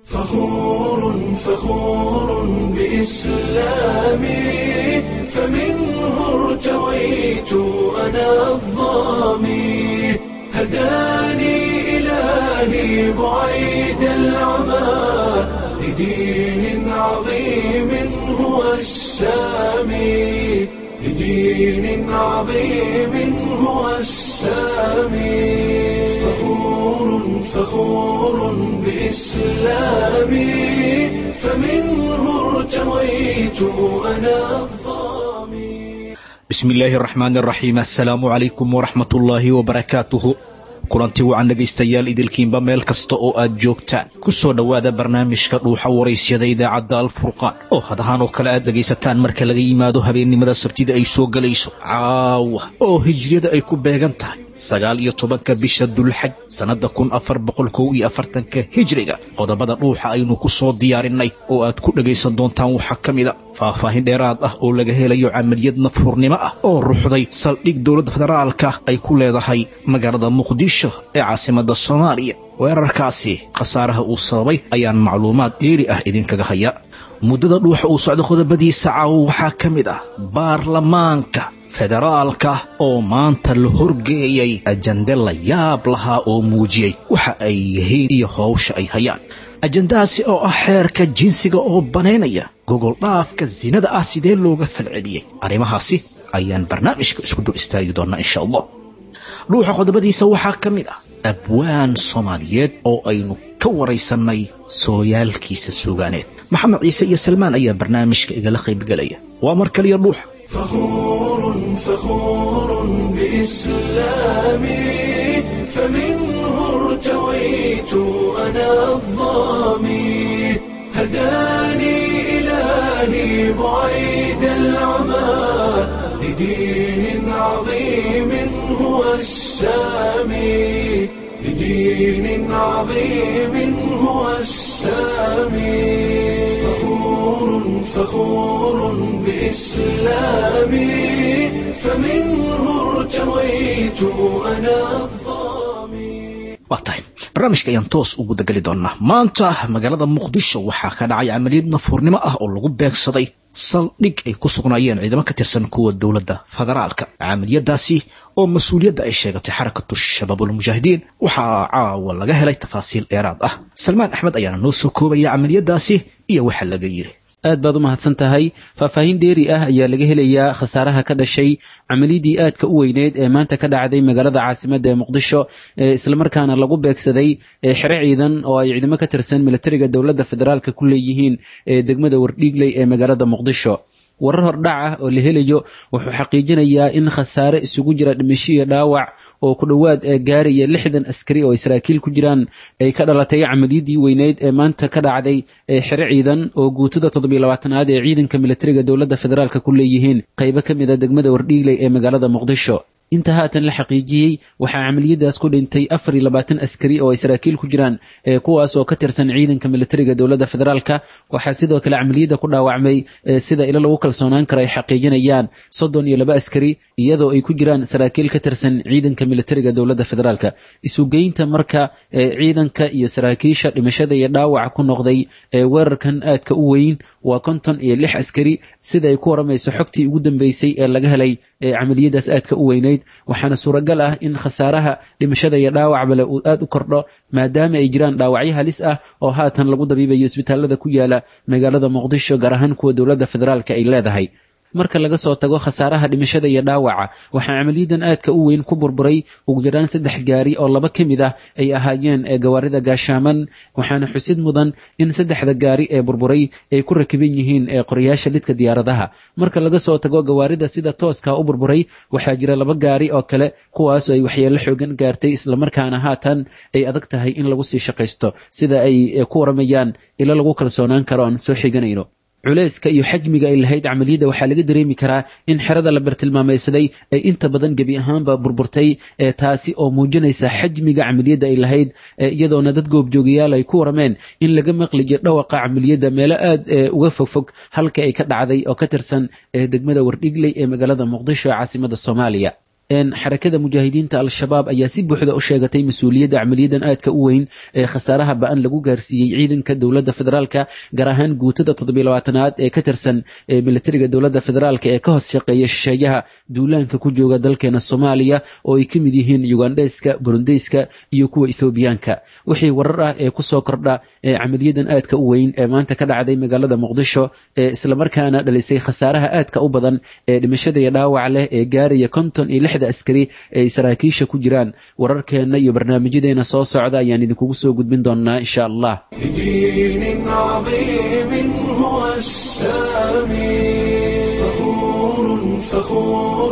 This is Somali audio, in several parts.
فخور فخور بإسلامي فمنه ارتويت أنا الظامي هداني إلهي بعيد العمى لدين عظيم هو السامي لدين عظيم هو السامي فخور فخور بإسلامي فمنه ارتويت أنا الظامي bismi illaahi araxmaan araxiim assalaamu calaykum waraxmatullaahi wabarakaatuhu kulanti wacan dhegaystayaal idilkiinba meel kasta oo aad joogtaan ku soo dhowaada barnaamijka dhuuxa waraysyada idaacadda alfurqaan oo hadahaan oo kale aad dhegaysataan marka laga yimaado habeennimada sabtida ay soo gelayso caawa oo hijriyada ay ku beegan tahay sagaal iyo tobanka bisha dulxaj sannadda kun afar boqol kow iyo afartanka hijriga qodobada dhuuxa aynu ku soo diyaarinay oo aad ku dhegaysan doontaan waxaa ka mid a faahfaahin dheeraad ah oo laga helayo camaliyad nafhurnimo ah oo ruxday saldhig dowladda federaalka ay ku leedahay magaalada muqdisho ee caasimadda soomaaliya weerarkaasi khasaaraha uu sababay ayaan macluumaad dheeri ah idinkaga haya muddada dhuuxa uu socdo qodobadiisa caawo waxaa ka mid ah baarlamaanka federaalka oo maanta la horgeeyay ajande la yaab lahaa oo muujiyey waxa ay yihiin iyo howsha ay hayaan ajandahaasi oo ah xeerka jinsiga oo banaynaya gogol dhaafka sinada ah sidee looga falceliyey arrimahaasi ayaan barnaamijka isku dul istaagi doonnaa insha allah dhuuxa qodobadiisa waxaa ka mid ah abwaan soomaaliyeed oo aynu ka waraysannay sooyaalkiisa suugaaneed maxamed ciise iyo salmaan ayaa barnaamijka igala qaybgelaya waa mar kaliya dhuuxa فخور فخور بإسلامي فمنه ارتويت أنا الظامي هداني إلهي بعيد العمى لدين عظيم هو السامي لدين عظيم هو السامي فخور فخور بإسلامي فمنه ارتويت أنا الظامي waa tahay barnaamijka ayaan toos ugu dagali doonnaa maanta magaalada muqdisho waxaa ka dhacay camaliyad nafhuurnimo ah oo lagu beegsaday saldhig ay ku sugnaayeen ciidamo ka tirsan kuwa dowladda federaalka camaliyadaasi oo mas-uuliyadda ay sheegatay xarakatu shabaabulmujaahidiin waxaa caawa laga helay tafaasiil dheeraad ah salmaan axmed ayaana noo soo koobaya camaliyadaasi iyo waxa laga yiri aad baad u mahadsan tahay faahfaahin dheeri ah ayaa laga helayaa khasaaraha ka dhashay camaliyadii aadka u weyneed ee maanta ka dhacday magaalada caasimadda ee muqdisho ee islamarkaana lagu beegsaday xere ciidan oo ay ciidamo ka tirsan militariga dowladda federaalka ku leeyihiin ee degmada wardhiigley ee magaalada muqdisho warar hordhac ah oo la helayo wuxuu xaqiijinayaa in khasaare isugu jira dhimasho iyo dhaawac oo ku dhowaad gaaraya lixdan askari oo israakiil ku jiraan ay ka dhalatay camaliyadii weyneyd ee maanta ka dhacday xere ciidan oo guutada toddobiyo labaatanaad ee ciidanka militariga dowladda federaalka ku leeyihiin qaybo ka mid a degmada wardhiigley ee magaalada muqdisho inta haatan la xaqiijiyey waxaa camaliyadaas ku dhintay afar iyo labaatan askari oo israakiil ku jiraan kuwaas oo ka tirsan ciidanka militariga dowladda federaalka waxaa sidoo kale camaliyadda ku dhaawacmay sida ilo lagu kalsoonaan karo ay xaqiijinayaan soddon iyo laba askari iyadoo ay ku jiraan saraakiil ka tirsan ciidanka militariga dowladda federaalka isugeynta marka ciidanka iyo saraakiisha dhimashada iyo dhaawaca ku noqday weerarkan aadka u weyn waa konton iyo lix askari sida ay ku waramayso xogtii ugu dambeysay ee laga helay camaliyadaas aadka u weyneyd waxaana suuragal ah in khasaaraha dhimashada iyo dhaawacbale uu aad u kordho maadaama ay jiraan dhaawacyo halis ah oo haatan lagu dabiibayo isbitaalada ku yaala magaalada muqdisho gaar ahaan kuwa dowladda federaalka ay leedahay marka laga soo tago khasaaraha dhimashada iyo dhaawaca waxaa camaliyadan aadka u weyn ku burburay ugu yaraan saddex gaari oo laba ka mid ah ay ahaayeen gawaarida gaashaaman waxaana xusid mudan in saddexda gaari ee burburay ay ku rakiban yihiin qoryaasha lidka diyaaradaha marka laga soo tago gawaarida sida tooska u burburay waxaa jira laba gaari oo kale kuwaasoo ay waxyeello xoogan gaartay islamarkaana haatan ay adag tahay in lagu sii shaqaysto sida ay ku waramayaan ilo lagu kalsoonaan karo aan soo xiganayno culeyska iyo xajmiga ay lahayd camaliyadda waxaa laga dareemi karaa in xerada la bartilmaamaysaday ay inta badan gebi ahaanba burburtay taasi oo muujinaysa xajmiga camaliyadda ay lahayd iyadoona dad goobjoogayaal ay ku warameen in laga maqliyo dhawaqa camaliyadda meelo aad uga fogfog halka ay ka dhacday oo ka tirsan degmada wardhigley ee magaalada muqdisho ee caasimada soomaaliya xarakada mujaahidiinta al-shabaab ayaa si buuxda u sheegatay mas-uuliyadda camaliyadan aadka u weyn ee khasaaraha ba-an lagu gaarsiiyey ciidanka dowladda federaalka gaar ahaan guutada toddobiilabaatanaad ee ka tirsan militariga dowladda federaalka ee ka hoos shaqeeya shisheeyaha duulaanka ku jooga dalkeena soomaaliya oo ay ka mid yihiin yugandheyska burundeyska iyo kuwa ethoobiyaanka wixii warar ah ee kusoo kordha camaliyadan aadka u weyn ee maanta ka dhacday magaalada muqdisho ee islamarkaana dhalisay khasaaraha aadka u badan ee dhimashada iyo dhaawac leh ee gaaraya konton iyo lixda askari ee ay saraakiisha ku jiraan wararkeenna iyo barnaamijyadeena soo socda ayaan idinkugu soo gudbin doonaa insha allah بدين عظيم هو السامي فخور فخور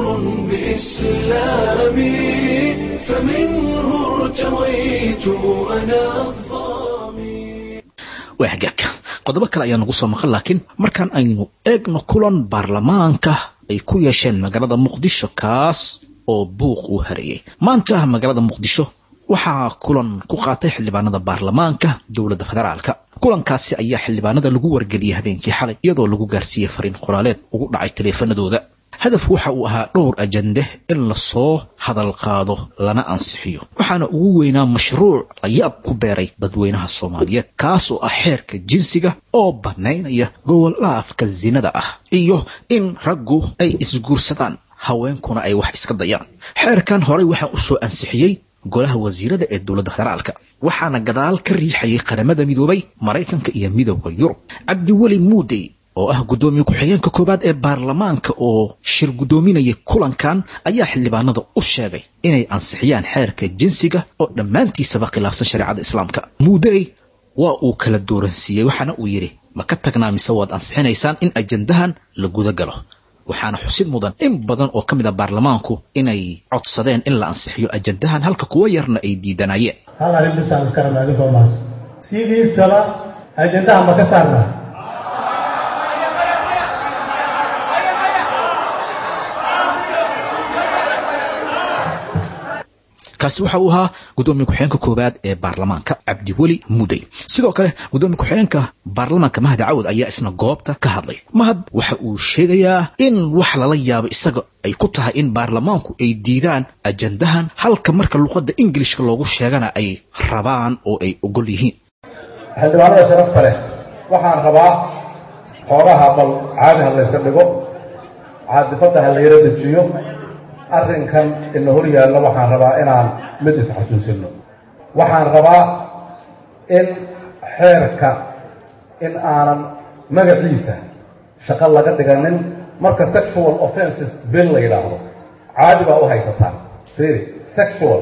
بإسلامي فمنه ارتويت أنا الظامي waa hagaag qodobo kale ayaa nagu soo maqan laakiin markaan aynu eegno kulan baarlamaanka ay ku yeesheen magaalada muqdisho kaas oo buuq uu hareeyey maanta magaalada muqdisho waxaa kulan ku qaatay xildhibaanada baarlamaanka dowladda federaalka kulankaasi ayaa xildhibaanada lagu wargeliyey habeenkii xalay iyadoo lagu gaarsiiyey fariin qoraaleed ugu dhacay taleefanadooda hadaf waxa uu ahaa dhowr ajande in lasoo hadal qaado lana ansixiyo waxaana ugu weynaa mashruuc layaab ku beeray dadweynaha soomaaliyeed kaas oo ah xeerka jinsiga oo bannaynaya gobol dhaafka sinada ah iyo in raggu ay isguursadaan haweenkuna ay wax iska dayaan xeerkan horey waxaa u soo ansixiyey golaha wasiirada ee dowladda federaalka waxaana gadaal ka riixayay qaramada midoobay maraykanka iyo midowda yurub cabdiweli muudey oo ah guddoomiye ku-xigeenka koowaad ee baarlamaanka oo shir guddoominayay kulankan ayaa xildhibaanada u sheegay inay ansixiyaan xeerka jinsiga oo dhammaantiisaba khilaafsan shareecada islaamka muudey waa uu kala dooransiiyey waxaana uu yidhi ma ka tagnaa mise waad ansixinaysaan in ajandahan la guda galo waxaana xusid mudan in badan oo ka mid a baarlamaanku inay codsadeen in la ansixiyo ajandahan halka kuwa yarna ay diidanayeen hal arrin bisaan iska rabnaa idinkoo maas sidiisaba ajandaha ma ka saarnaa kaasi waxa uu ahaa guddoomiye ku-xigeenka koowaad ee baarlamaanka cabdiweli mudey sidoo kale guddoomiye ku-xigeenka baarlamaanka mahad cawad ayaa isna goobta ka hadlay mahad waxa uu sheegayaa in wax lala yaabo isaga ay ku tahay in baarlamaanku ay diidaan ajandahan halka marka luqadda ingilishka loogu sheegana ay rabaan oo ay ogol yihiin xildhibaanada sharafta leh waxaan rabaa xoogaha bal caadi ha layska dhigo caadifadda ha la yaro dejiyo arrinkan ina hor yaallo waxaan rabaa inaan mid isxasuusino waxaan rabaa in xeerka in aanan magaciisa shaqo laga dhiganin marka sexual offenses bill la yidhaahdo caadi baa u haysataan fiiri sexual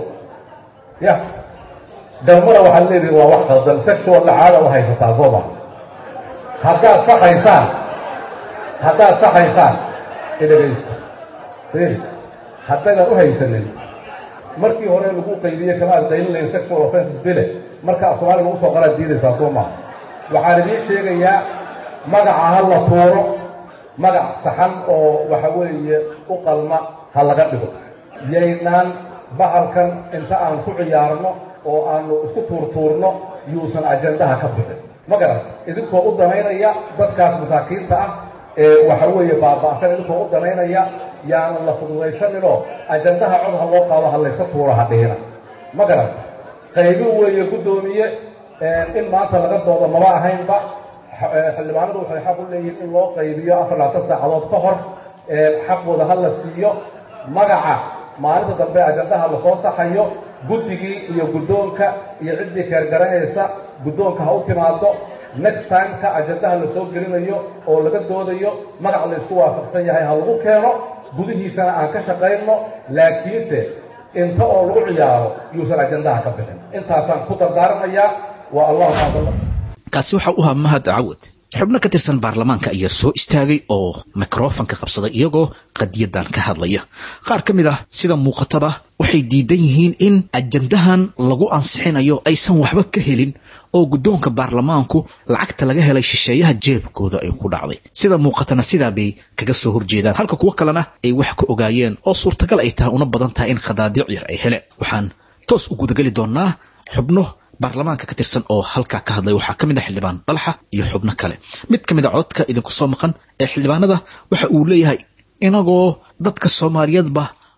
ya galmada waxaad leedihin waa wax qaldan sexualla caada u haysataa soo ma haddaad saxaysaan haddaad saxaysaan idhagaysta fiiri haddaynan u haysanin markii hore lagu qaybiye kama aad qaylinayn sexual offenses bile marka af soomaaliga lagu soo qaraad diidaysaa soo maha waxaan idiin sheegayaa magaca ha la tuuro magac saxan oo waxa weeye u qalma ha laga dhigo yaynaan bahalkan inta aan ku ciyaarno oo aanu isku tuurtuurno yuusan ajandaha ka bixin ma garan idinkoo u danaynaya dadkaas masaakiinta ah ee waxa weeye baaba'san idinkoo u danaynaya yaanan la fududaysaninoo ajandaha cod ha loo qaado ha layska tuuro ha dhihina ma garan qaybin weeye guddoomiye in maanta laga doodo maba ahaynba xildhibaanadu waxay xaq u leeyihiin in loo qaybiyo afar labaatan saacadood ka hor xaqooda ha la siiyo magaca maalinta dambe ajandaha lasoo saxayo guddigii iyo guddoonka iyo ciddii keergaranaysa guddoonka ha u timaado next timeka ajandaha la soo gelinayo oo laga doodayo magac laysku waafaqsan yahay ha lagu keeno gudihiisana aan ka shaqayno laakiinse inta oo lagu ciyaaro yuusan ajandaha ka bixin intaasaan ku dardaarmayaa waa allahu maadala kaasi waxa u ahaa mahad cawad xubno ka tirsan baarlamaanka ayaa soo istaagay oo mikrofanka qabsaday iyagoo qadiyadan ka hadlaya qaar ka mid ah sida muuqataba waxay diidan yihiin in ajandahan lagu ansixinayo aysan waxba ka helin oo guddoonka baarlamaanku lacagta laga helay shisheeyaha jeebkooda ay ku dhacday sida muuqatana sidaa bay kaga soo horjeedaan halka kuwo kalena ay wax ka ogaayeen oo suurtagal ay tahay una badan tahay in khadaadiic yar ay heleen waxaan toos u gudageli doonaa xubno baarlamaanka ka tirsan oo halkaa ka hadlay waxaa ka mid ah xildhibaan dhalaxa iyo xubno kale mid ka mid a codka idinku soo maqan ee xildhibaanada waxa uu leeyahay inagoo dadka soomaaliyeedba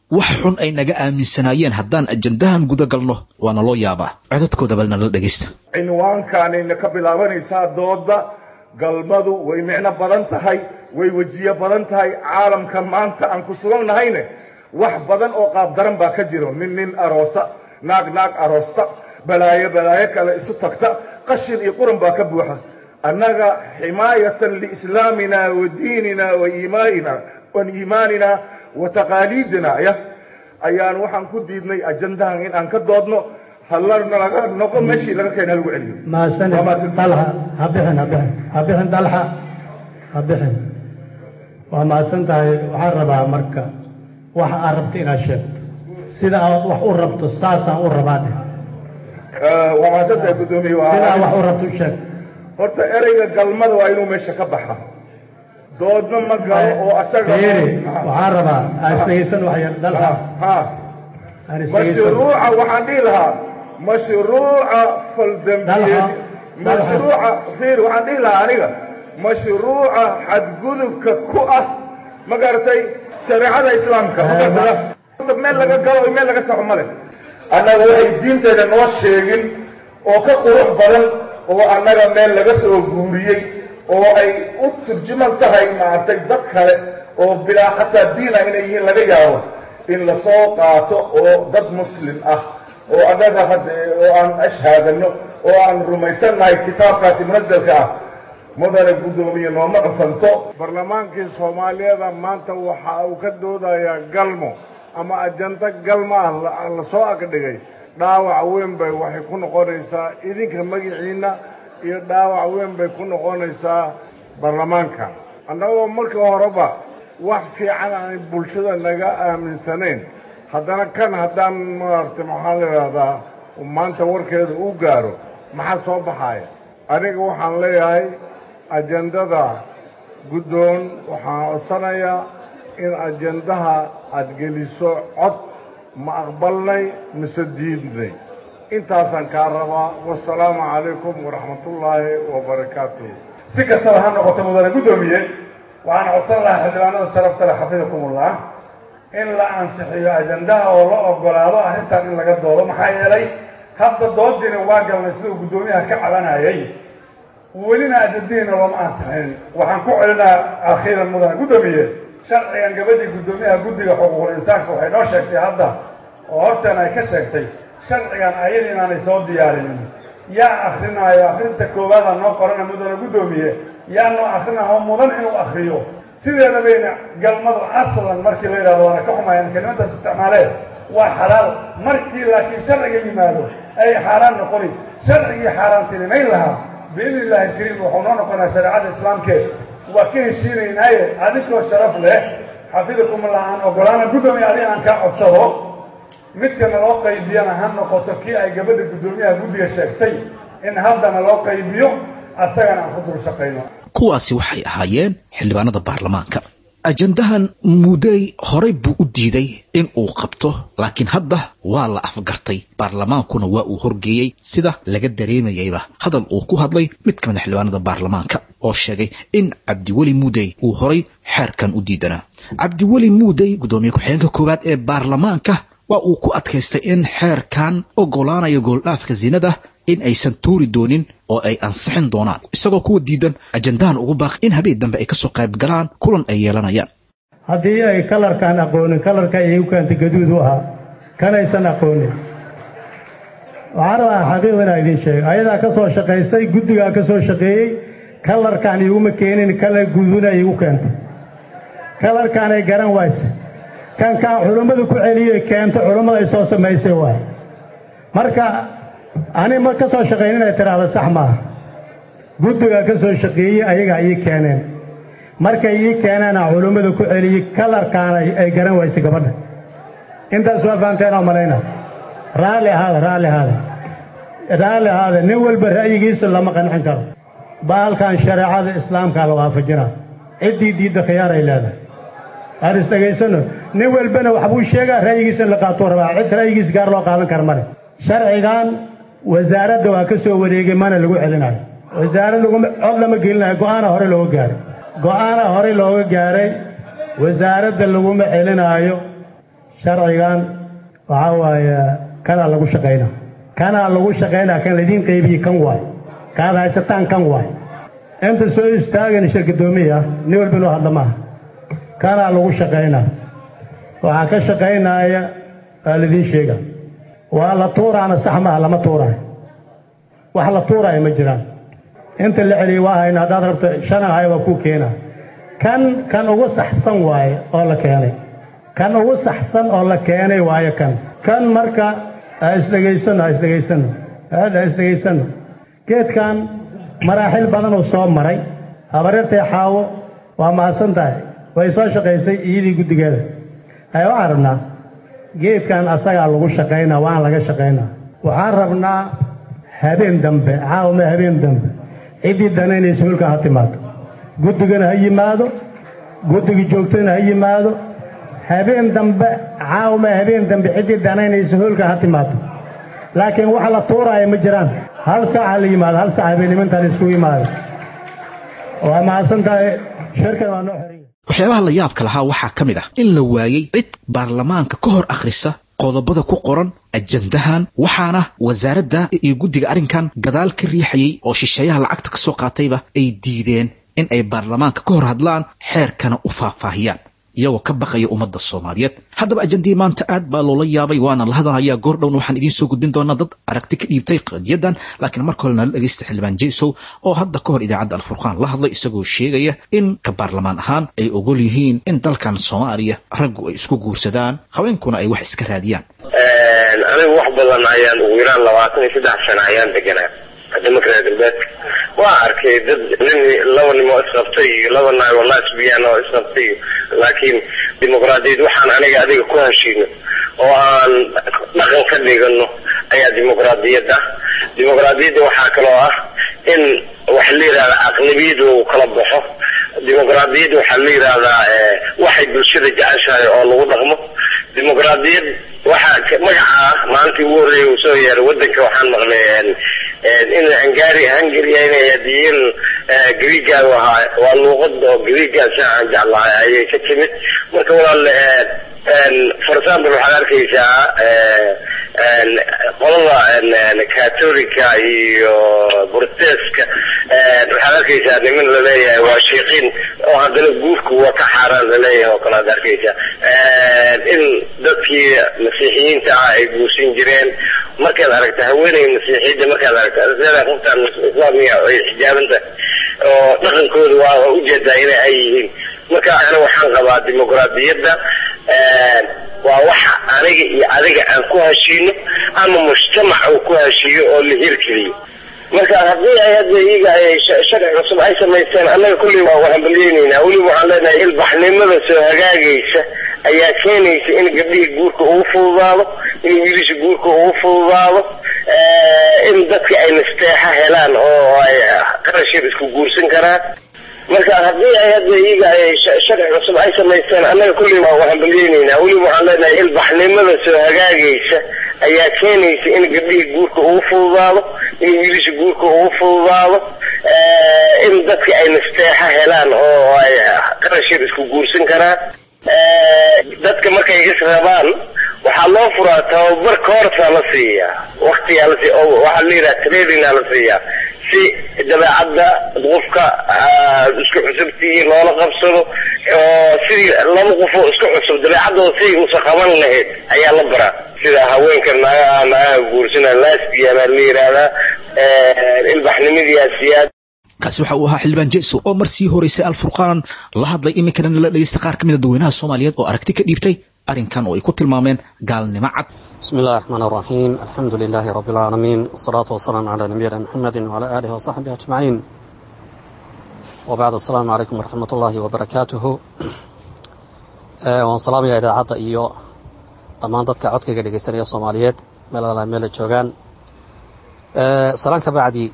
wax xun ay naga aaminsanaayeen haddaan ajandahan guda galno waana loo yaabaa codadkooda balna la dhegaysta cinwaankaanayna ka bilaabanaysaa dooda galmadu way micno badan tahay way wejiyo badan tahay caalamka maanta aan ku sugan nahayne wax badan oo qaabdaran baa ka jiro nin nin aroosa naag naag aroosta balaayo balaayo kale isu tagta qashin iyo quran baa ka buuxa annaga ximaayatan liislaamina wa diinina wa iimaanina wa iimaanina wa taqaaliidina ya ayaan waxaan ku diidnay ajandahan in aan ka doodno hallarna laga noqo meeshii laga keena lagu celiyo mahadsanid Waa mahadsan. dalxa ha bixin ha bixin ha bixin dalxa ha bixin waa mahadsan tahay waxaan rabaa marka waxa aad rabto inaad sheegto sida aad wax u rabto saasaan u rabaa dheh Eh, waa mahadsantahay guddoomiye sidaa wax waa u rabto u sheeg horta ereyga galmada waa inuu meesha ka baxa doodna ma galo oo asaga fiiri waxaan rabaa aan isdhegaysan wax yar dalxa ha aan isdhegaysan mashruuca waxaan dhihi lahaa mashruuca faldambiyeed Dalxa, dalxa. mashruuca fiir waxaan dhihi lahaa aniga mashruuca xadgudubka ku ah ma garatay shareecada islaamka ma garata Horta meel laga galo iyo meel laga saxo male annaga waxay diinteeda noo sheegin oo ka qurux badan oo annaga meel laga soo guuriyey oo ay u turjuman tahay maaragtay dad kale oo bilaa xataa diina inay yihiin laga yaabo in la soo qaato oo dad muslim ah oo annaga hadda oo aan ashhaadano oo aan rumaysannahay kitaabkaasi munazalka ah mudane guddoomiye nooma cufanto barlamaankii soomaaliyeeda maanta waxa uu ka doodayaa galmo ama ajanta galmo ah la- la soo agdhigay dhaawac weyn bay waxay ku noqonaysaa idinka magiciinna iyo dhaawac weyn bay ku noqonaysaa baarlamaanka annagoo markii horeba wax fiican aan bulshada naga aaminsanayn haddana kan haddaan maaragtay maxaa la idhahdaa maanta warkeeda u gaaro maxaa soo baxaya aniga waxaan leeyahay ajendada guddoon waxaan codsanayaa in ajendaha aad geliso cod ma aqbalnay mise diidnay intaasaan kaa rabaa wasalaamu calaykum waraxmatullaahi wabarakaatuh si kastaba ha noqoto mudane guddoomiye waxaan codsan lahaa xildhibaanada sharafta leh xafidakumullah in la ansixiyo ajandaha oo la ogolaado arrintan in laga doodo maxaa yeelay hadda doodiina waa galnay siduu guddoomiyaha ka cabanayay welina ajandihiina looma ansixin waxaan ku celinaa akhiiran mudane guddoomiye sharcigan gabadhii guddoomiyaha guddiga xuquuqul insaanka waxay noo sheegtay hadda oo horteen ay ka sheegtay sharcigan ayada inaanay soo diyaarinin yaa akrinaayo akrinta koowaada noo qorana mudane guddoomiye yaa noo akrinaayo mudan inuu akriyo sideeda bayna galmadu aslan markii la yidhahdo waana ka xumayaan kelimadaas isticmaalee waa xalaal markii laakiin sharciga yimaado ay xaaraan noqoni sharcigii xaaraantinimayn lahaa biidni illaahi alkariim wuxuu noo noqonaa shareecada islaamkeed waa ka heshiinaynaaye adinkoo sharaf leh xafidakumullah aan ogolaana guddoomiye adiga aan kaa codsado midkana loo qaybiyana ha noqoto kii ay gabadha guddoomiyaha guddiga sheegtay in haddana loo qaybiyo asagana aan ku dul shaqayno kuwaasi waxay ahaayeen xildhibaanada baarlamaanka ajandahan mudey horey buu u diiday in uu qabto laakiin hadda waa la afgartay baarlamaankuna waa uu horgeeyey sida laga dareemayayba hadal uu ku hadlay mid ka mid a xildhibaanada baarlamaanka oo sheegay in cabdiweli muudey uu horay xeerkan u diidanaa cabdiweli muudey guddoomiye ku-xigeenka koowaad ee baarlamaanka waa uu ku adkaystay in xeerkan ogolaanayo gooldhaafka sinada in aysan tuuri doonin oo ay ansixin doonaan isagoo kuwa diidan ajandahan ugu baaq in habeen dambe ay kasoo qayb galaan kulan ay yeelanayaan haddii ay kalarkaan aqoonin kalarka ayay u keentay gaduud u ahaa kanaysan aqoonin waxaan rabaa xaqiiq inaa idiin sheego ayadaa ka soo shaqaysay guddigaa ka soo shaqeeyey kalarkaan iguma keenin kalar guduuna igu keentay kalarkaanay garan wayse kan kaan culummadu ku celiyey keento culummada ay soo samaysay waay marka ani ma ka soo shaqayn inay tidhaahdo sax maaha guddigaa ka soo shaqeeyey ayagaa ii keeneen markay ii keeneena culummada ku celiyey kalarkaana ay garan wayse gabadha intaas waa fahamteen oo malayna raalli ahaada raalli ahaada raalli ahaada nin walba ra'yigiisa lama qancin karo baalkan shareecada islaamkaa la waafajinaa ciddii diidda khiyaar ay leedahay aan isdhegaysano nin walbana waxbuu sheegaa ra'yigiisa in la qaatuu rabaa cid ra'yigiisa gaar loo qaadan kara male sharcigan wasaaradda waa ka soo wareegay mana lagu celinayo wasaarad laguma cod lama gelinayo go'aana hore looga gaaray go'aana hore looga gaaray wasaaradda laguma celinaayo sharcigan waxaa waaye kanaa lagu shaqaynaa kanaa lagu shaqaynaa kan laidiin qaybiye kan waay kaad haysataan kan waay inta soo istaagan shirkadoomiya nin walba inuu hadla maaha kanaa lagu shaqaynaa waxaa ka shaqaynaaya waa laidiin sheega waa la tuuraana sax maaha lama tuuraayo wax la tuuraayo ma jiraan inta la celiyey waa hayna haddaad rabto shan ahay waa kuu keena kan kan ugu saxsan waaye oo la keenay kan ugu saxsan oo la keenay waaye kan kan marka ha isdhegaysano ha isdhegaysano ha isdhegaysano geedkan maraaxil badan uu soo maray habaryartay xaawo waa mahadsan tahay way soo shaqaysay iyadii guddigeeda hay waxaan rabnaa geedkan asagaa lagu shaqaynaa waan laga shaqaynaa waxaan rabnaa habeen dambe caawma habeen dambe ciddii danaynaysa hulkan ha timaado guddigana ha yimaado guddigii joogtana ha yimaado habeen dambe caawma habeen dambe ciddii danaynaysa hulkan ha timaado laakiin wax la tuuraaya ma jiraan hal saaca la yimaado hal saaca habeenimantaan isku yimaado waa mahadsan tahay shirkan waa noo xoriya waxyaabaha la yaabka lahaa waxaa ka mid ah in la waayey cid baarlamaanka ka hor akhrisa qodobada ku qoran ajandahan waxaana wasaaradda iyo guddiga arrinkan gadaal ka riixayey oo shisheeyaha lacagta ka soo qaatayba ay diideen in ay baarlamaanka ka hor hadlaan xeerkana u faahfaahiyaan iyagoo ka baqaya ummadda soomaaliyeed haddaba ajandii maanta aad baa loola yaabay waana la hadalhayaa goordhowna waxaan idiin soo gudbin doonaa dad aragti ka dhiibtay qadiyadan laakiin marka hore nala dhegaysta xildhibaan jeysow oo hadda ka hor idaacadda alfurqaan la hadlay isagoo sheegaya in ka baarlamaan ahaan ay ogol yihiin in dalkan soomaaliya raggu ay isku guursadaan haweenkuna ay wax iska raadiyaan anigu wax badan ayaan ugu yaraan labaatan iyo saddex sano ayaan deganaa demokraa galbeedka waa arkay dad nin laba nimo isqabtay iyo laba naag oo lasbiyan oo isqabtay laakiin dimuqraadiyad waxaan aniga adiga ku heshiino oo aan dhaqan ka dhigano ayaa dimuqraadiyad ah dimuqraadiyadda waxaa kaloo ah in waxa la yidhahdaa aqlabiyad lagu kala baxo dimuqraadiyadda waxaa la yidhahdaa waxay bulshada jeceshahay oo lagu dhaqmo dimuqraadiyad waxaa magacaa maalintii ugu horreeyay uu soo yeeray wadanka waxaan maqlay in hungari hungary inay hadiyiin greega ahaa waa luuqad oo greegaasi aan jeclahay ayay ka timid marka walaal for example waxaad arkaysaa qolada catolica iyo borteska waxaad arkaysaa niman laleeyahay waa shiiqiin oo haddana guurku waa ka xaaraan laleeyahay oo kale ad arkaysaa in dadkii masiixiyiinta ah ay guursan jireen markaad aragta haweeney masiixiyadda markaad aragta qoftaan islaamiga ay xijaabanta oo dhaqankooda waa ujeedaa ina ay yihiin marka ana waxaan qabaa dimuqraadiyadda waa waxa aniga iyo adiga aan ku heshiino ama mujtamac uu ku heshiiyo oo la hirgeliyo marka haddii ay hadda iyaga ay sharci cusub ay samaysteen annaga kulley waa wahambalyeynayna weliba waxaan leenahay ilbaxnimada soo hagaagaysa ayaa keenaysa in gabdhihii guurka ugu fududaado in wiilisha guurka ugu fududaado in dadka ay nasteexa helaan oo ay qarashir isku guursan karaan marka haddii ay hadda iyaga ay sharci cusub ay samaysteen annaga kulley waa wahambalyeynayna weliba waxaan leenahay ilbaxnimada soo hagaagaysa ayaa keenaysa in gabdhihii guurka ugu fududaado in wiilisha guurka ugu fududaado in dadka ay nasteexa helaan oo ay qarashir isku guursan karaan dadka markay is rabaan waxaa loo furaa tababar koorsaa la siiyaa waktigaa la siiya oo waxaa la yidhaha trainingaa la siiyaa si dabeecadda qofka isku cusubtii loola qabsado oo sidii laba qofoo isku cusub dabeecaddooda siday usa qaban lahayd ayaa la baraa sida haweenka naagaha naagaha guursana lasbiana la yidhaahdaa ilbaxnimadiyaa siyaad kaasi waxa uu ahaa xildhibaan jeso oo mar sii horeysay alfurqaan la hadlay iminkana nala dhegeysta qaar ka mid a dadweynaha soomaaliyeed oo aragti ka dhiibtay arrinkan oo ay ku tilmaameen gaalnimo cad بسم الله الرحمن الرحيم الحمد لله رب العالمين والصلاة والسلام على نبينا محمد وعلى آله وصحبه أجمعين وبعد السلام عليكم ورحمة الله وبركاته waan salaamaya idaacadda iyo dhammaan dadka codkayga dhegeysanaya soomaaliyeed meel ala meela joogaan salaan ka bacdi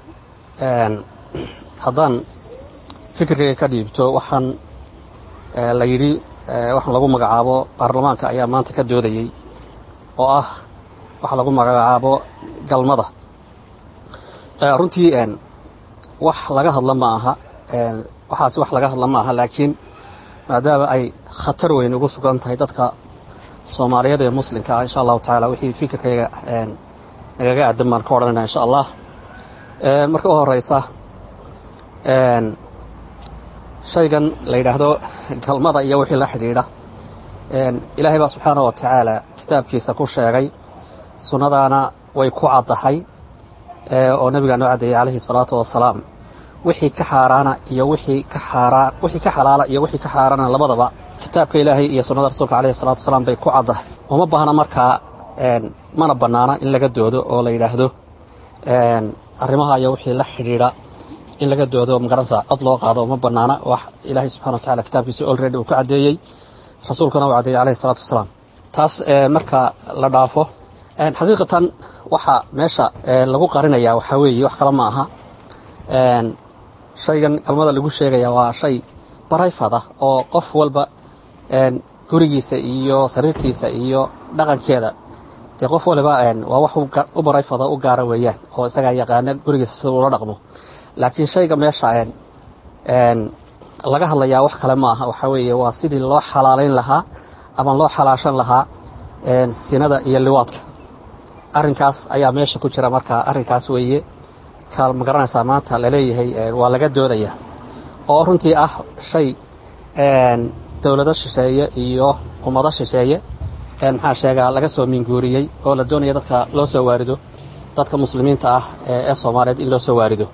haddaan fikirkayga ka dhiibto waxaan la yidhi waxaan lagu magacaabo baarlamaanka ayaa maanta ka doodayey oo ah waxa lagu magacaabo galmada runtii wax laga hadla ma aha waxaasi wax laga hadla ma aha laakiin maadaama ay khatar weyn ugu sugan tahay dadka soomaaliyeed ee muslimka ah insha allahu tacaala wixii fikirkayga nagaga aadan baan ka odhanayna insha allah marka u horeysa shaygan la yidhaahdo galmada iyo wixii la xidhiidha ilaahay baa subxaana wa tacaala kitaabkiisa ku sheegay sunnadaana way ku caddahay oo nabigaa noo caddeeyey calayhi salaatu wasalaam wixii ka xaaraana iyo wixii ka xaaraan wixii ka xalaala iyo wixii ka xaaraana labadaba kitaabka ilaahay iyo sunnada rasuulka calayhi salaatu wasalaam bay ku caddahay uma baahna markaa mana bannaana in laga doodo oo la yidhaahdo arrimaha iyo wixii la xidhiidha in laga doodo magaranaysa cod loo qaado uma bannaana wax ilaahay subxana wa tacala kitaabkiisa olready uu ku caddeeyey rasuulkuna uu caddeeyey calayhi salaatu wasalaam taas marka la dhaafo xaqiiqatan waxa meesha lagu qarinayaa waxaa weeye wax kale ma aha shaygan galmada lagu sheegaya waa shay barayfad ah oo qof walba gurigiisa iyo sariirtiisa iyo dhaqankeeda dee qof waliba waa wax u barayfada u gaara weeyaan oo isagaa yaqaana gurigiisa sida uula dhaqmo laakiin shayga meesha laga hadlayaa wax kale ma aha waxaa weeye waa sidii loo xalaalayn lahaa ama loo xalaashan lahaa sinada iyo liwaadka arrinkaas ayaa meesha ku jira marka arrinkaas weeye ka ma garanaysaa maanta laleeyahay waa laga doodaya oo runtii ah shay dowlado shisheeye iyo ummado shisheeye maxaa sheegaa laga soo minguuriyey oo la doonaya dadka loo soo waarido dadka muslimiinta ah ee soomaaliyeed in loo soo waarido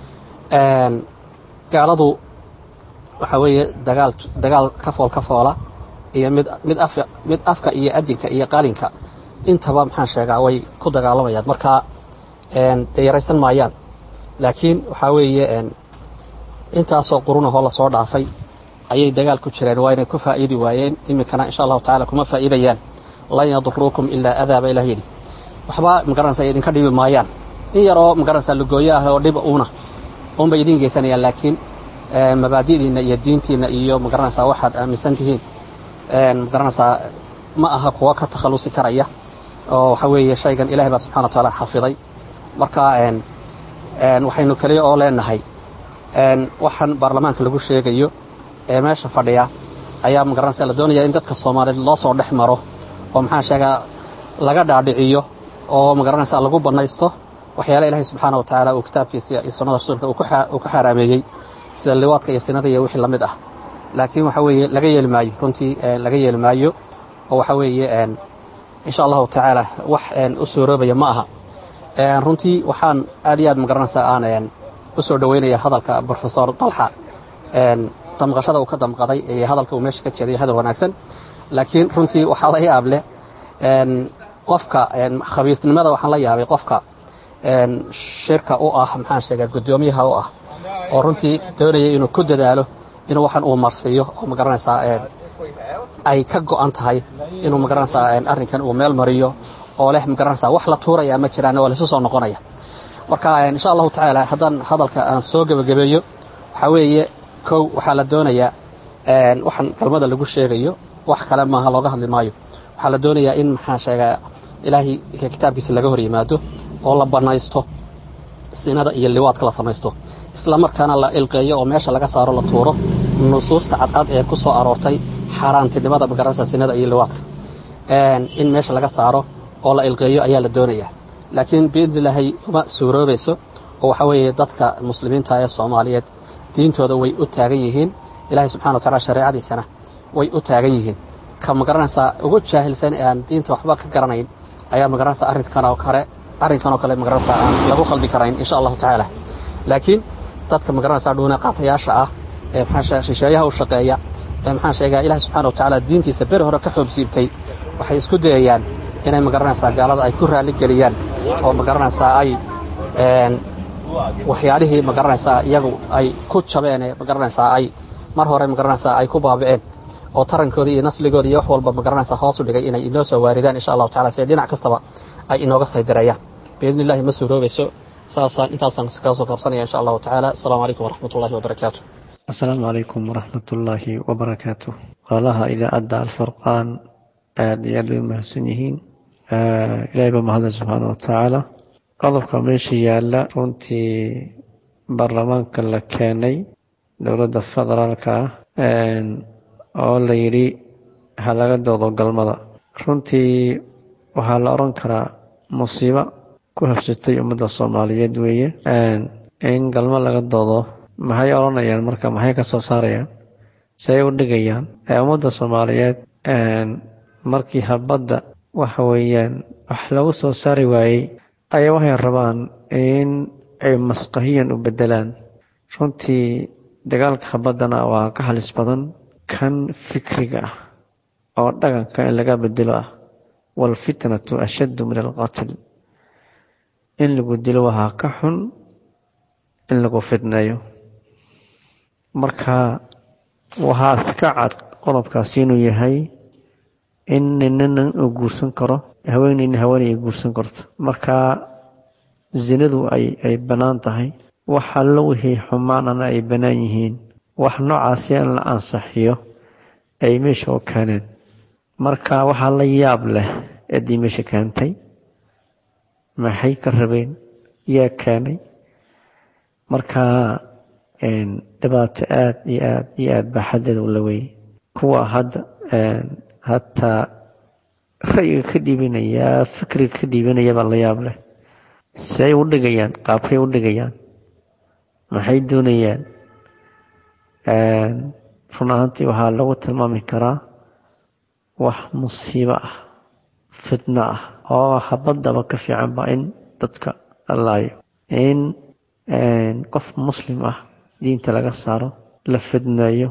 gaaladu waxaa weeye dagaal dagaal kafool ka foola iyo mid mid af mid afka iyo adinka iyo qalinka intaba maxaan sheegaa way ku dagaalamayaan marka dee yaraysan maayaan laakiin waxaa weeye intaasoo qurunahoo lasoo dhaafay ayay dagaal ku jireen waa inay ku faa'iidi waayeen iminkana insha allahu tacala kuma faa'iidayaan lan yaduruukum ilaa adaa ba ilah yidhi waxba magaranaysa idinka dhibi maayaan in yaroo magaranaysa lugooyo ah oo dhib uuna uunbay idiin geysanayaan laakiin mabaadi'diinna iyo diintiinna iyo magaranaysaa waxaad aaminsan tihiin magaranaysaa ma aha kuwa ka takhallusi karaya oo waxaa weeye shaygan ilahay baa subxana wa tacaala xafiday marka waxaynu keliya oo leenahay waxaan baarlamaanka lagu sheegayo ee meesha fadhiya ayaa magaranaysa la doonaya in dadka soomaaliyeed loo soo dhex maro oo maxaan sheegaa laga dhaadhiciyo oo magaranaysa lagu bannaysto waxyaala ilaahay subxaana wa tacaala uu kitaabkiisa iyo sunnada rasuulka uu ku xaaraameeyey sida liwaadka iyo sinada iyo wixii la mid ah laakiin waxa weeye laga yeeli maayo runtii laga yeeli maayo oo waxa weeye insha allahu tacaala wax u suuroobaya ma aha runtii waxaan aad iyo aad magaranaysaa aan u soo dhoweynaya hadalka brofesor dalxa damqashada uu ka damqaday ee hadalka uu meesha ka jeeday hadal wanaagsan laakiin runtii waxaa la yaab leh qofka khabiirnimada waxaan la yaabay qofka shirka u ah maxaan sheegaa guddoomiyaha u ah oo runtii doonaya inuu ku dadaalo inuu waxan uu marsiiyo oo magaranaysaa ay ka go'an tahay inuu magaranaysaa arrinkan uu meel mariyo oo leh magaranaysaa wax la tuuraya ma jiraan waa laisu soo noqonaya marka insha allahu tacaala haddaan hadalka aan soo gebagabeeyo waxaa weeye kow waxaa la doonayaa waxaan galmada lagu sheegayo wax kale maaha looga hadli maayo waxaa la doonayaa in maxaan sheegaa ilaahay kitaabkiisa laga hor yimaado oo la bannaysto sinada iyo liwaadka la samaysto isla markaana la ilqeeyo oo meesha laga saaro la tuuro nusuusta cadcad ee ku soo aroortay xaaraantinimada magaranaysa sinada iyo liwaadka in meesha laga saaro oo la ilqeeyo ayaa la doonayaa laakiin biidnilaahi uma suuroobayso oo waxaa weeye dadka muslimiinta ee soomaaliyeed diintooda way u taagan yihiin ilaahay subxana wa tacala shareecadiisana way u taagan yihiin ka magaranaysaa ugu jaahilsan ee aan diinta waxba ka garanayn ayaa magaranaysaa arrinkan oo kale arrinkan oo kale magaranaysaa aan lagu khaldi karayn insha allahu tacaala laakiin dadka magaranaysaa dhuune qaatayaasha ah ee maxaa shisheeyaha u shaqeeya ee maxaan sheegaa ilahi subxana wa tacaala diintiisa beri hore ka xoobsiibtay waxay isku dayayaan inay magaranaysaa gaalada ay ku raalli geliyaan oo magaranaysaa ay waxyaalihii magaranaysaa iyagu ay ku jabeen ee magaranaysaa ay mar hore magaranaysaa ay ku baabi'een oo tarankoodii iyo nasligooda iyo wax walba magaranaysaa hoos u dhigay inay inoo soo waaridaan insha allahu tacala si dhinac kastaba ay inooga saydireeyaan biidni illahi ma suuroobayso saasaan intaasaan kaga soo kaabsanaya insha allahu tacaala asalaamu calaykum waraxmat ullahi wabarakaatu asalaamu calaykum waraxmat ullaahi wabarakaatu walaalaha idaacadda alfurqaan aad iyo aad bay u mahadsan yihiin ilaahay baa mahadsan subxaana wa tacaala qodobka meesha yaalla runtii baarlamaanka la keenay dowladda federaalka ah oo la yidhi ha laga doodo galmada runtii waxaa la odhan karaa musiibo ku habsatay ummadda soomaaliyeed weeye in galmo laga doodo maxay odhanayaan marka maxay ka soo saarayaan say u dhigayaan ummadda soomaaliyeed markii habadda waxa weeyaan wax lagu soo saari waayey ayaa waxay rabaan in ay masqahiyan u bedelaan runtii dagaalka habaddana waa ka halis badan kan fikriga ah oo dhaqanka in laga bedelo ah waalfitnatu ashaddu min alqatl in lagu dilo waxaa ka xun in lagu fidneeyo marka waxaa iska cad qodobkaasi inuu yahay in ninina uu guursan karo haweeneyna haweeney ay guursan karto marka zinadu ay ay bannaan tahay wax allo wixii xumaanana ay bannaan yihiin wax noocaasi in la ansaxiyo ay meesha u keeneen marka waxaa la yaab leh eedii meesha keentay maxay ka rabeen yaa keenay marka dhibaato aad iyo aad iyo aad baa xaddeeda u la weeyey kuwa hadda hataa ra'yiga ka dhiibanaya fikriga ka dhiibanaya baa la yaab leh say u dhigayaan qaabkay u dhigayaan maxay doonayaan run ahaantii waxaa lagu tilmaami karaa wax musiibo ah fitno ah oo habaddaba ka fiicanba in dadka laayo in qof muslim ah diinta laga saaro la fidneeyo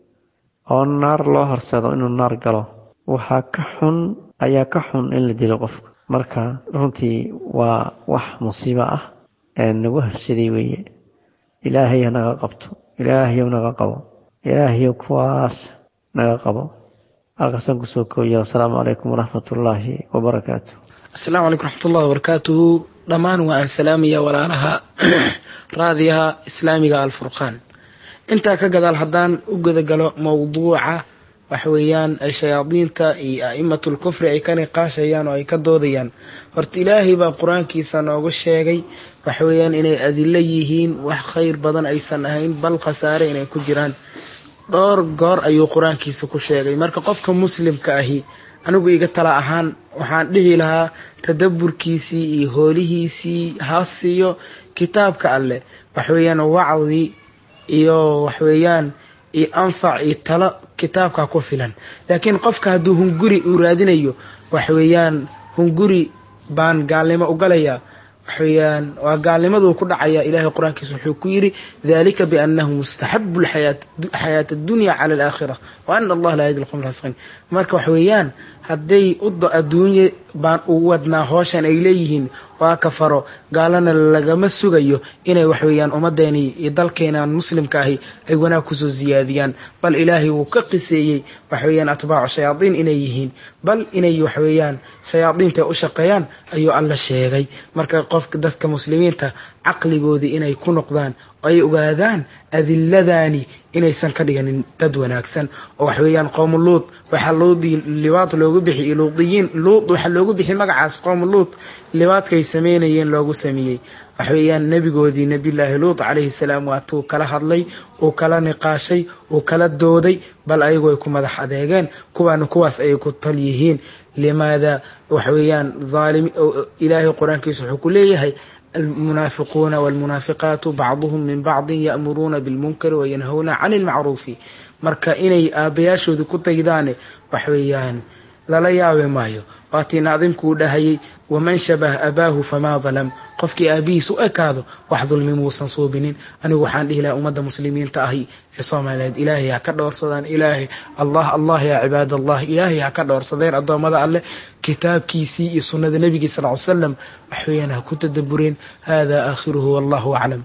oo naar loo horseedo inuu naar galo waxaa ka xun ayaa ka xun in la dilo qofka marka runtii waa wax musiibo ah nagu habsaday weeye ilaahay ha naga qabto ilaahayow naga qabo ilaahayow kuwaas naga qabo halkaasaan kusoo kooya asalaamu calaykum waraxmatullaahi wabarakaatu asalaamu calaykum raxmatullahi wabarakaatuhu dhammaan waa aan salaamaya walaalaha raadiyaha islaamiga alfurqaan intaa ka gadaal haddaan u gudagalo mowduuca waxa weeyaan ay shayaadiinta iyo a'imatu lkufri ay ka niqaashayaan oo ay ka doodayaan horta ilaahay baa qur-aankiisa noogu sheegay waxa weeyaan inay adilo yihiin wax khayr badan aysan ahayn bal khasaare inay ku jiraan dhowr goor ayuu qur-aankiisa ku sheegay marka qofka muslimka ahi anigu iga tala ahaan waxaan dhihi lahaa tadaburkiisii iyo hoolihiisii ha siiyo kitaabka alleh waxweeyaan wacdi iyo waxweeyaan iyo anfac iyo talo kitaabka ku filan laakiin qofka hadduu hunguri uu raadinayo waxweeyaan hunguri baan gaalnimo u galayaa waxweeyaan waa gaalnimaduu ku dhacaya ilaahay qur-aankiisa wuxuu ku yidhi dalika biannahu mustaxabu xayaata addunya cala alaakhira wa ana allah laa yahdi lqowm alfasiqiin marka waxweeyaan hadday udo adduunye baan u wadnaa hooshan ay leeyihiin waa kafaro gaalana lagama sugayo inay waxweeyaan ummadeeni iyo dalkeenan muslimka ahi ay wanaag kusoo siyaadiyaan bal ilaahay wuu ka qiseeyey waxweeyaan atbaacu shayaadiin inay yihiin bal inay waxweeyaan shayaadiinta u shaqeeyaan ayuu alla sheegay marka qofka dadka muslimiinta caqligoodii inay ku noqdaan oo ay ogaadaan adiladaani inaysan ka dhiganin dad wanaagsan oo waxweeyaan qowmu luud waxaa luudii libaad loogu bixi luudiyiin luud waxaa loogu bixi magacaas qowmu luud libaadkay sameynayeen loogu sameeyey waxweeyaan nebigoodii nebillaahi luud calayhi salaam waatuu kala hadlay uu kala niqaashay uu kala dooday bal ayagu ay ku madax adeegeen kuwaana kuwaas ayay ku tal yihiin limaada waxweeyaan aalimi ilaahay qur-aankiisa wuxuu ku leeyahay almunaafiquuna walmunaafiqaatu bacduhum min bacdin ya'muruuna bilmunkari wayanhawna cani ilmacruufi marka inay aabbayaashooda ku tagdaane waxweeyaan lala yaabi maayo waatii naadimkuu dhahayay waman shabah abaahu famaa dalam qofkii aabihiis u ekaado wax dulmi muusan suubinin anigu waxaan dhihi lahaa ummadda muslimiinta ahi ee soomaaliyeed ilaahay ha ka dhowrsadaan ilaahay allah allah yaa cibaad allah ilaahay ha ka dhowrsadeen addoommada alleh kitaabkiisii iyo sunnada nebigii sal ly salam waxweeyaan ha ku tadabureen hada aakhiruhu wallahu aclam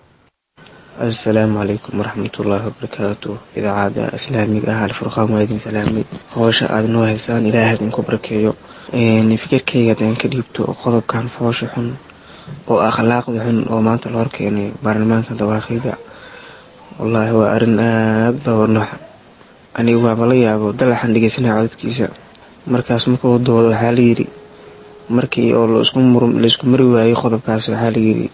asalaamu calaykum waraxmatullaahi wabarakaatu idaacada islaamiga ah alfurqaan waa idin salaamay howsha aada noo haysaan ilaahay idinku barakeeyo fikirkayga hadaan ka dhiibto qodobkan foosha xun oo akhlaaqda xun oo maanta la horkeenay baarlamaanka dawaaqida wallaahi waa arrin aada babanooxa anigu waaba la yaabo dalaxan dhegeysanaya codadkiisa markaas markuu doodo waxaa layidhi markii oo laysku mari waayey qodobkaas waxaa layidhi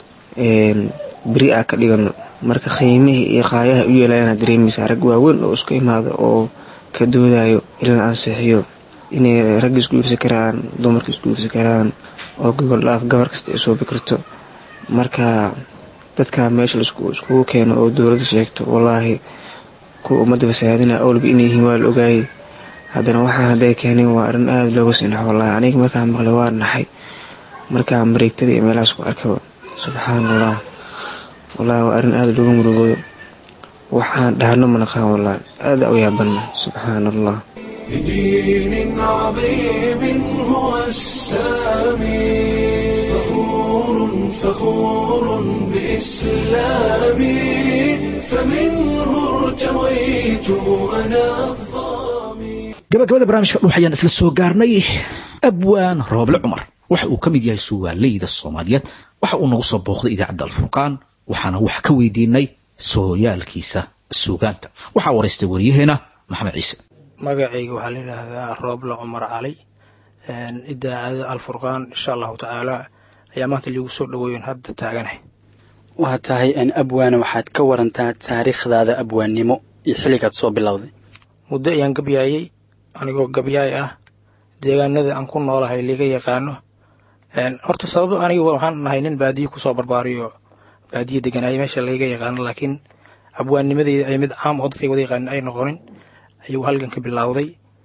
beri aa ka dhigano marka qiimihii iyo qaayaha u yeelayaana dareemaysaa rag waaweyn oo isku imaada oo ka doodayo in la ansixiyo inay ragga isguursan karaan dumarka isguursan karaan oo gogol dhaaf gabar kasta ay soo bikarto marka dadka meesha laiskugu keeno oo dowladda sheegto wallaahi kuwa ummadda fasahaadina awlba inay yihiin waa la ogaayay haddana waxaa hadday keeneen waa arrin aada looga sinax wallaahi aniga markaan maqlay waa naxay markaa mareegtada iyo meelahaas ku arkaba subxaan allah wallaahi waa arrin aada looga murugoodo waxaan dhahno ma naqaan wallaahi aada u yaabanna subxaan allah بدين عظيم هو السامي فخور فخور بإسلامي فمنه ارتويت أنا gabagabada barnaamijka dhuux ayaan isla soo gaarnay abwaan rooble cumar waxa uu ka mid yahay suugaaleyda soomaaliyeed waxa uu nagu soo booqday idaacadda alfurqaan waxaana wax ka weydiinay sooyaalkiisa suugaanta waxaa waraystay waryaheena maxamed ciise magacayga waxaa la yidhaahdaa rooble cumar cali idaacada alfurqaan insha allahu tacaala ayaa maanta liigu soo dhaweeyen hadda taaganah waa tahay abwaana waxaad ka warantaa taariikhdaada abwaannimo iyo xilligaad soo bilowday muddo ayaan gabyaayey anigoo gabyaay ah deegaanada aan ku noolahay liiga yaqaano horta sababo aniga waxaan nahay nin baadiye kusoo barbaariyo baadiye deganaaya meesha layga yaqaano laakiin abwaannimadeyda ay mid caam oo dadkay wada yaqaanin ay noqonin ayuu halganka bilowday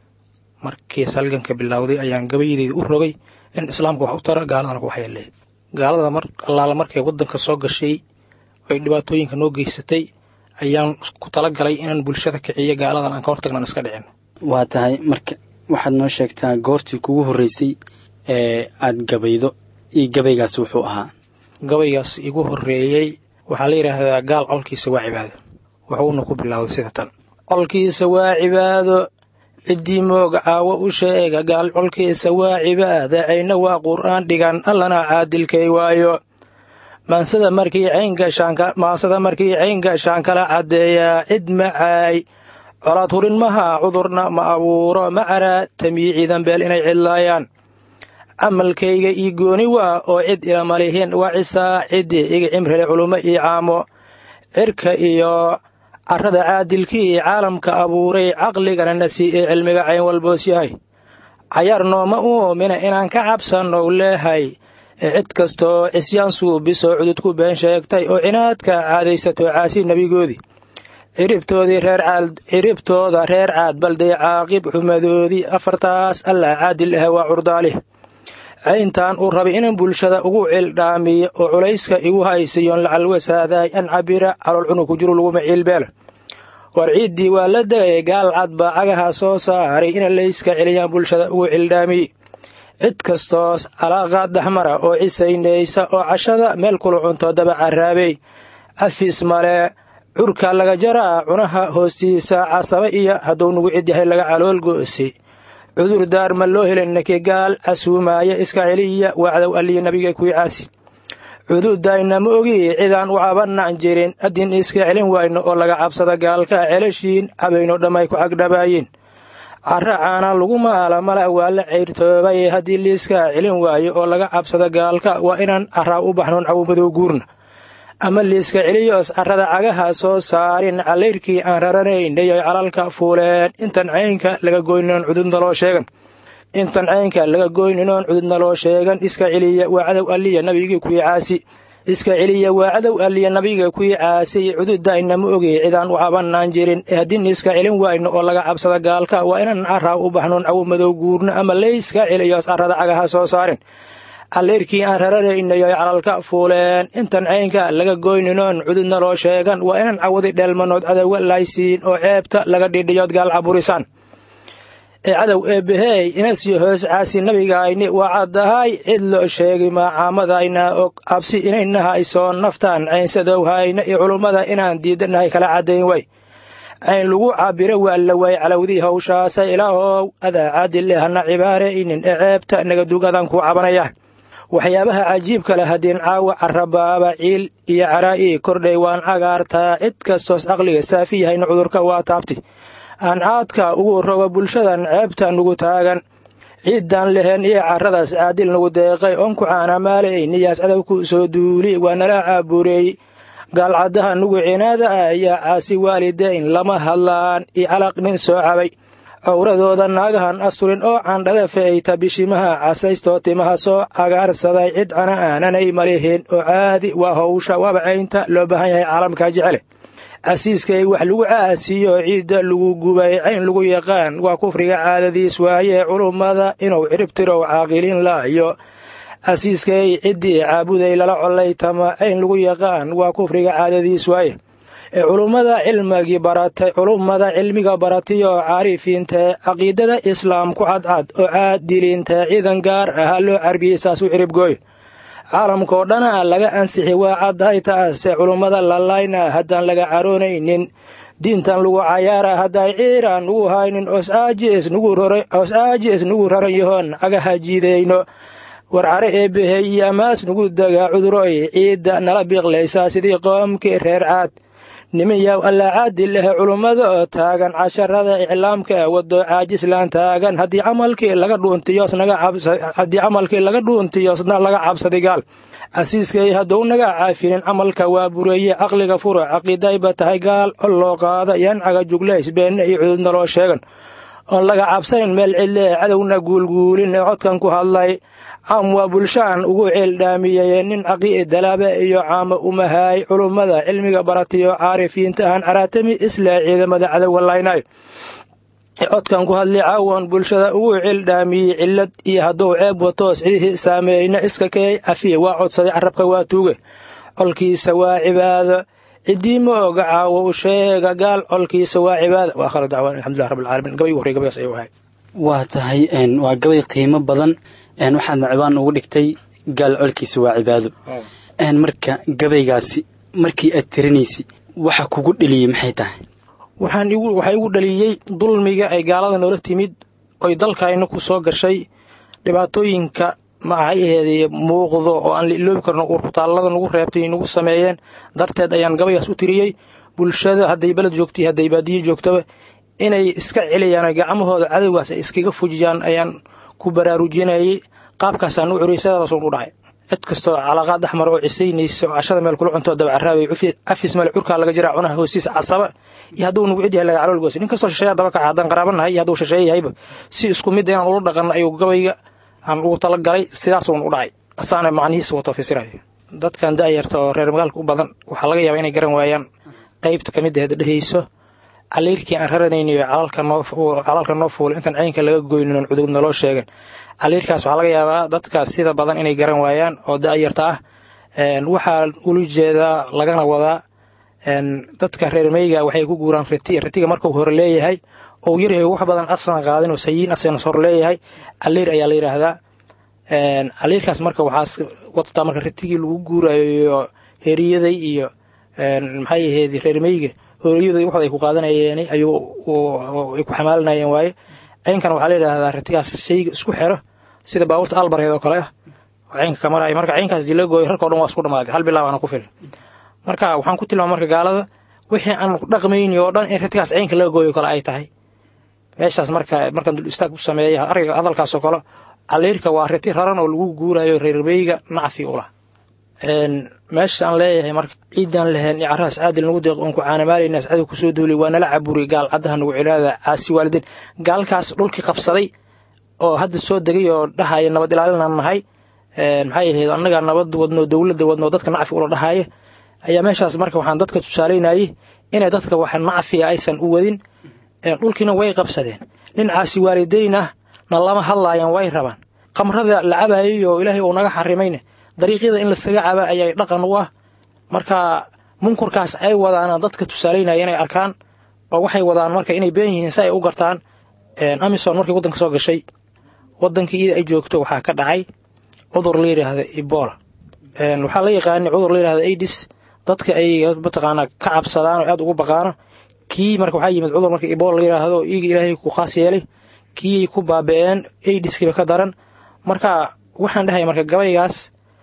markiis halganka bilowday ayaan gabayadeyda u rogay in islaamka wax u tara gaaladana ku waxyeeleey gaalada mar allaala markay wadanka soo gashay ay dhibaatooyinka noo geysatay ayaan ku talagalay inaan bulshada kiciyo gaaladan aan ka hortagnan iska dhicin waa tahay marka waxaad noo sheegtaa goortii kugu horreysay ee aad gabaydo iyo gabaygaas wuxuu ahaa gabaygaas igu horreeyey waxaa la yidhaahdaa gaal colkiisa waa cibaado wuxuuna ku bilowday sida tan colkiisa waa cibaado ciddii mooga caawo u sheega gaal colkiisa waa cibaada cayna waa qur'aan dhigan allana caadilkay waayo maansada markii cayngashaansada markii cayn gashaan kala caddeeyaa cid macaay colaad hurin maha cudurna ma abuuro ma caraa tamii ciidan beel inay cidlaayaan camalkayga ii gooni waa oo cid ilama lihin waa cisaa ciddii iga cimrile culummo ii caamo cirka iyo carrada caadilkii caalamka abuuray caqligana na sii ee cilmiga cayn walboos yahay cayaar nooma uumina inaan ka cabsannou leehay ee cid kastoo cisyaan suubisoo cududku been sheegtay oo cinaadka caadaysato caasi nebigoodii ciribtoodii reer caad ciribtooda reer caad balday caaqib xumadoodii afartaas allah caadil ah waa curdaalih cayntaan uu rabay inaan bulshada ugu cildhaamiyo oo culayska igu haysiyoon lacal wasaadaay an cabira calool cunug ku jiru laguma ciilbeela war ciiddii waa la degay gaal cad baa cagaha soo saaray ina layska celiyaan bulshada ugu cildhaamiye cid kastoos calaaqaad daxmara oo cisaynaysa oo cashada meel kula cunto daba caraabey cafis male curka laga jaraa cunaha hoostiisa casaba iyo hadduu nugu cid yahay laga calool go'si cudur daar ma loo helin naki gaal casuumaaya iska celiya wacdow alliya nabiga kuwii caasi cududayna ma ogi cidaan u cabanaan jirin haddin iska celin wayno oo laga cabsada gaalka celashiin cabayno dhammay ku cagdhabaayiin carra caana lagu maala mala waa la cayrtoobay haddii liiska celin waayo oo laga cabsada gaalka waa inaan carraa u baxnoon cawumadow guurna ama liiska celiyoos carrada cagaha soo saarin calayrkii aan raranaynay calalka fuuleen intan caynka laga goyninoon cududna loo sheegan intan caynka laga goyninoon cududna loo sheegan iska celiya waa cadow alliya nabigii kuwii caasi iska celiya waa cadow alliya nabiga kuwii caasi cududda inama ogey cidaan u cabanaan jirin ee haddin iska celin wayno oo laga cabsada gaalka waa inaan carraa u baxnoon cawumadow guurno ama layska celiyoos carrada cagaha soo saarin alleyrkii aan rararaynayo calalka fuuleen intan caynka laga goyninoon cududna loo sheegan waa inaan cawadi dheelmanood cadowga laysiin oo ceebta laga dhidhiyood gaal caburisaan ee cadow eebbahey inasiyo hoos caasi nabigayni waa caddahay cid loo sheegi maacaamadayna og cabsi inayna hayso naftaan caynsadow hayna iyo culummada inaan diidanahay kala caddayn way cayn lagu cabiro waa la waay calowdii hawshaasa ilaahow adaa caadille hana cibaaraynin ee ceebta nagadug adaan kuu cabanayaan waxyaabaha cajiibka leh haddiin caawa carabaaba ciil iyo caraa'i kordhay waan cagaartaa cid kastoos caqliga saafi yahayna cudurka waa taabti aan caadka ugu rogo bulshadan ceebta nugu taagan ciiddaan leheen iyo carradaas caadil nagu deeqay oon ku caanamaalay niyaas cadowku soo duuli waa nala caabureey gaalcaddaha nugu cinaada ah ayaa caasi waalidayn lama hadlaan iyo calaq nin soo cabay cowradooda naagahan asturin oo candhada fe'ayta bishimaha casaystoo timaha soo cagaarsaday cid cana aananay malihin oo caadi waa howsha wabacaynta loo baahan yahay caalamka jecele casiiskay wax lagu caasiyo ciidda lagu gubay cayn lagu yaqaan waa kufriga caadadiis waaye culummada inuu ciribtirow caaqilin la'yo casiiskay ciddii caabuday lala collaytama cayn lagu yaqaan waa kufriga caadadiis waaye culummada cilmigii baratay culummada cilmiga baratiyo caarifiinta caqiidada islaam ku cadcad oo caadiliinta ciidan gaar ah loo carbiyey saas u ciribgooy caalamkao dhana laga ansixi waa caddahay taase culummada lalayna haddaan laga caroonaynin diintan lagu cayaara hadday ciiraan nugu haynin oscaajis nugu raran yahoon cagaha jiidayno warcare eebbahey iyo amaas nugu dagaa cuduroy ciidda nala biiqlaysaa sidii qoomkii reer caad nimanyaw allaa caadi leh culummada oo taagan casharada iclaamka wado caajislaan taagan haddii camalkii laga dhuuntiyohaddii camalkii laga dhuuntiyosna laga cabsaday gaal casiiskay hadduu naga caafinin camalka waa bureeye caqliga furo caqiidayba tahay gaal col loo qaada yancaga juglays beenne iyo cududna loo sheegan oon laga cabsanin meel cidlee cadowna guulguulin ee codkan ku hadlay caam waa bulshaan ugu ceeldhaamiyey nin caqii dalaabe iyo caama umahaay culummada cilmiga baratiyo caarifiinta ahan caraatami islaa ciidamada cadowga laynay codkan ku hadlay caawan bulshada ugu ceeldhaamiyey cillad iyo hadduu ceeb watoos cidihii saameeyna iska kay cafiye waa codsaday carabka waa tuuge colkiisa waa cibaado ciddii ma oga caawo u sheega gaal colkiisa waa cibaada waa akhir dacwaan alxamdulilah rabbil caalamiin gabay horey gabaygaas ayuu ahay waa tahay waa gabay qiimo badan waxaadna cibaan ugu dhigtay gaal colkiisa waa cibaado marka gabaygaasi markii aad tirinaysa waxa kugu dheliyey maxay tahay waxaan waxaa igu dhaliyey dulmiga ay gaalada noola timid oy dalkayna ku soo gashay dhibaatooyinka maxay aheedee muuqdo oo aan la iloobi karno urkutaallada nagu reebtay nagu sameeyeen darteed ayaan gabaygaas u tiriyey bulshada hadday beled joogtay hadday baadiyo joogtaba inay iska celiyaan gacmahooda cadowgaas ay iskaga fujiyaan ayaan ku baraarujinayey qaabkaasaan u curiyay sidaadaasuun u dhacay cid kastoo calaaqaad dhexmar oo cisaynaysa oo cashada meel kula cuntoo dabacaraabay cafis meel curkaa laga jiraa cunaha hoostiisa casaba iyo hadduu nugu cid yahay laga calool goosi nin kastoo shisheeya daba kaca haddaan qaraabanahay iyo hadduu shisheeye yahayba si isku mid inaan ula dhaqanno ayuu gabayga aan ugu talagalay sidaasuun u dhacay asaana macnihiisa wato fasirayo dadkan da'yarta oo reer magaalka u badan waxaa laga yaabaa inay garan waayaan qaybta ka mid aheed dhehayso caliirkii aan raranayniyo calaalka noo fuulay intaan caynka laga goynin oon cudug naloo sheegan caliirkaas waxaa laga yaabaa dadkaas sida badan inay garan waayaan oo da'yarta ah waxaa ula jeedaa lagana wadaa dadka reer meyga waxay ku guuraan riti ritiga markuu hore leeyahay ou yaryahay wax badan asna qaadin oo sayiin asna hor leeyahay caliir ayaa la yidhaahdaa caliirkaas marka waxaa wadataa marka ritigii lagu guurayo heeriyaday iyo maxay ahayd reer meyga hooriyada waxood ay ku qaadanayeen ayuu ay ku xamaalinayeen waaye caynkan waxaa la yidhaahdaa ritigaas shayga isku xero sida baabuurta albarheed oo kale ah oo caynka ka maraya marka caynkaas dii la gooyo rarkao dhan waa isku dhamaaday hal bilaabaana ku filan marka waxaan ku tilmaama marka gaalada wixii aan dhaqmayni oo dhan in ritigaas caynka laga gooyo kale ay tahay meeshaas marka markaan dul istaag u sameeya ariga hadalkaasoo kale caliirka waa riti raran oo lagu guurayo reerbeyga nacfi u lah meesha aan leeyahay marka ciidan lahayn icaraas caadil nagu deeq oon ku caanamaalayna cadow kusoo duulay waa nala caburi gaal caddaha nagu cilaada caasi waalidiin gaalkaas dhulkii qabsaday oo hadda soo degay oo dhahaya nabad ilaalinaan nahay maxay ahayd annagaa nabad wadno dowladda wadno dadka nacfi ula dhahaya ayaa meeshaas marka waxaan dadka tusaalaynayay inay dadka wax nacfiga aysan u wadin dhulkiina way qabsadeen nin caasi waalidayn ah na lama hadlaayaan way rabaan khamrada la cabayay oo ilaahay uu naga xarimayne dariiqyada in laskaga caba ayay dhaqan u ah marka munkurkaas ay wadaan dadka tusaalaynaya inay arkaan oo waxay wadaan marka inay been yihiin si ay u gartaan amison markay waddanka soo gashay waddankii iyada ay joogto waxaa ka dhacay cudur la yidhaahda ebola waxaa la yaqaanay cudur la yidhahda aidis dadka ay mataqaanaa ka cabsadaan oo aad ugu baqaano kii marka waxaa yimid cudur marka ebola la yidhaahdo iiga ilaahay ku khaas yeelay kii ku baaba'een aidiskiiba ka daran marka waxaan dhahay marka gabaygaas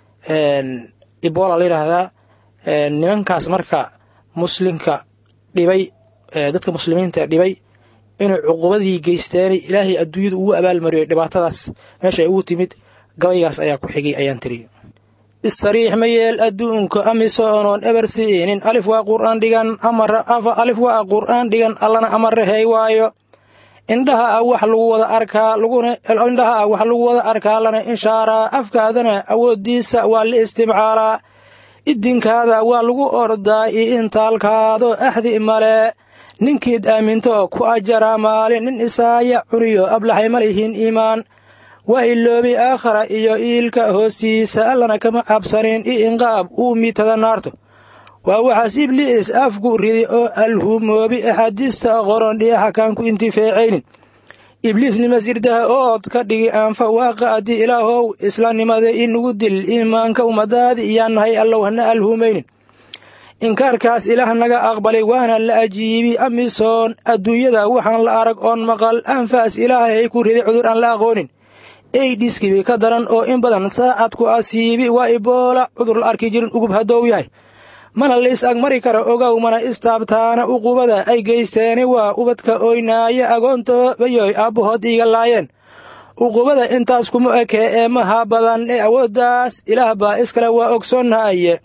ebola la yidhaahdaa nimankaas marka muslimka dhibay dadka muslimiinta dhibay inuu cuqubadii geysteen ilaahay adduunyada ugu abaalmariyo dhibaatadaas meesha ay ugu timid gabaygaas ayaa ku xigay ayaan tiri istariix ma yeel adduunka amisoonoon eber siinin alif waa qur'aan dhigan amar alif waa qur'aan dhigan allana amarahey waayo indhaha ah wax lagu wada arkaa laguna indhaha ah wax lagu wada arkaa lana inshaaraa afkaadana awooddiisa waa la istimcaalaa idinkaada waa lagu ordaa iyo intaalkaado axdi male ninkiid aaminto ku ajaraa maalin nin isaaya cuniyo ablaxay ma lihiin iimaan waa iloobi aakhara iyo iilka hoostiisa allana kama cabsanin i inqaab uu mitada naarto waa waxaas ibliis afku ridi oo alhumoobi axaadiista qoron dhiixa kaan ku intifeecaynin ibliisnima sirdaha ood ka dhigi aanfa waaqa addii ilaahow islaamnimada inugu dil iimaanka ummadaadi iyaan nahay allow hana alhumaynin inkaarkaas ilaah naga aqbalay waana la ajiibi amisoon adduunyada waxaan la arag oon maqal anfaas ilaahay ku riday cudur aan la aqoonin eydhiskibi ka daran oo in badan saacad ku asiibi waa iboola cudur la arki jirin ugub haddou yahay mana la is agmari kara ogow mana istaabtaana uqubada ay geysteeni waa ubadka oynaaya agoontoobayoy aabbahood iiga laayeen uqubada intaas kuma ekee ee maha badan ee awooddaas ilaah baa iskale waa ogsoonnahaye